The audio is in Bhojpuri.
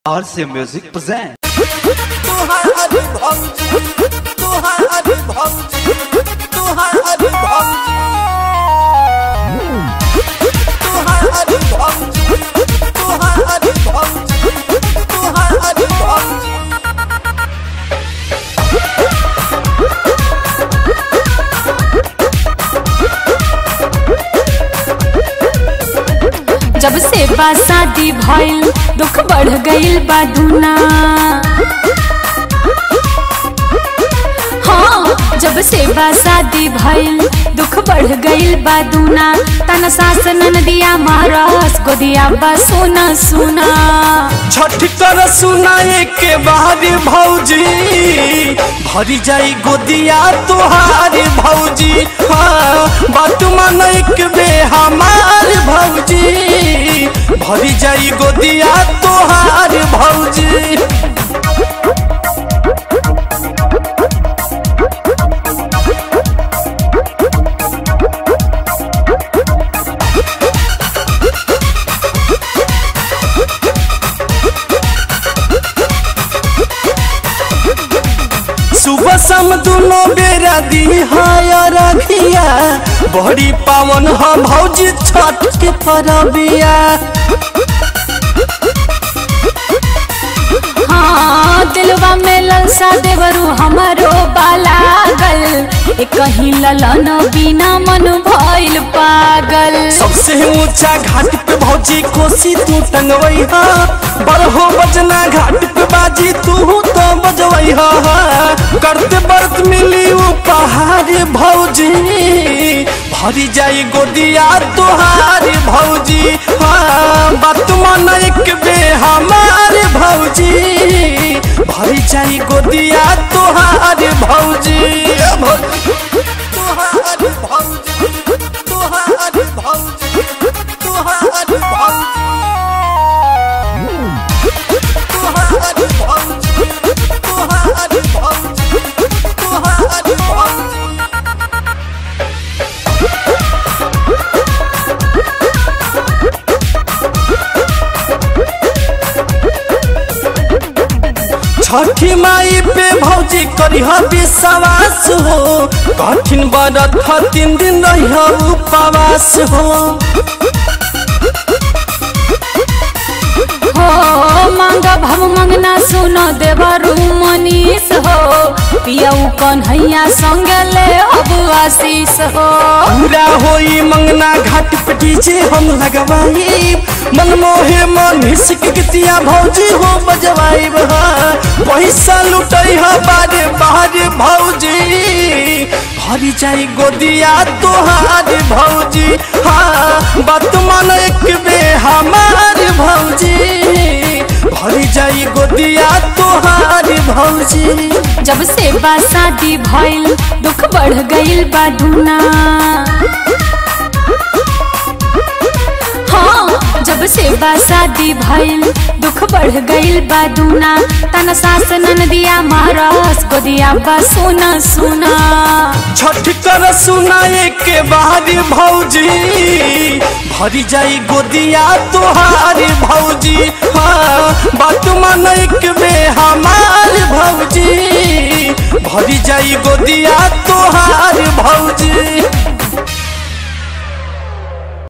RC Music presents. तुहार भौजी तुहार भौजी तुहार भौजी तुहार भौजी तुहार भौजी तुहार भौजी जब से बा शादी भइल दुख बढ़ गइल बा दुना हाँ जब से बा शादी भइल दुख बढ़ गइल बा दुना तना सास ननदिया मारस गोदिया बा सोना सुना छठ कर सुनाए के बाद भौजी भरी जाई गोदिया तुहार भौजी हाँ बात मन एक बे हमार भौजी भरी जाई गोदिया तुहार भौजी सुबह शाम दोनों बेरा दी रखिया बड़ी पावन ह भौजी छठ के परबिया हाँ दिलवा में ललसा देवरू हमारो बालागल एक कहीं ललन बिना मन भइल पागल सबसे ऊंचा घाट पे भौजी कोसी तू टंगवई हा बरहो बजना घाट पे बाजी तू तो बजवई हा करते बरत मिली उपहार भौजी भरी जाई गोदिया तुहार भौजी हाँ बात मन एक बे हमार भौजी भरी जाई गोदिया तुहार भौजी तुहार भौजी तुहार भौजी तुहार भौजी तुहार भौजी तुहार भौजी तुहार भौजी छठी माई पे भौजी करिह विश्वास हो कठिन बरत ह तीन दिन रहिह उपवास हो हो मांग भव मंगना सुनो देवरू मनीष हो पियऊ कन्हैया संग ले अब आशीष हो पूरा होई मंगना घाट पे डीजे हम लगवाई मन मोहे मन हिसक गतिया भौजी हो बजवाई पैसा लुटई ह बारे बारे भौजी भरी जाई गोदिया तोहार भौजी हाँ बात मन एक बे हमार भौजी भरी जाई गोदिया तोहार भौजी जब से बा शादी भइल दुख बढ़ गइल बा दुना हाँ जब से बा शादी भइल दुख बढ़ गइल बा दुना तना सास ननदिया मारस गोदिया बा सोना सुना छठ कर सुनाए के बाद भौजी भरी जाई गोदिया तोहार भौजी हाँ बात मन एक बे हमार भौजी भरी जाई गोदिया तोहार भौजी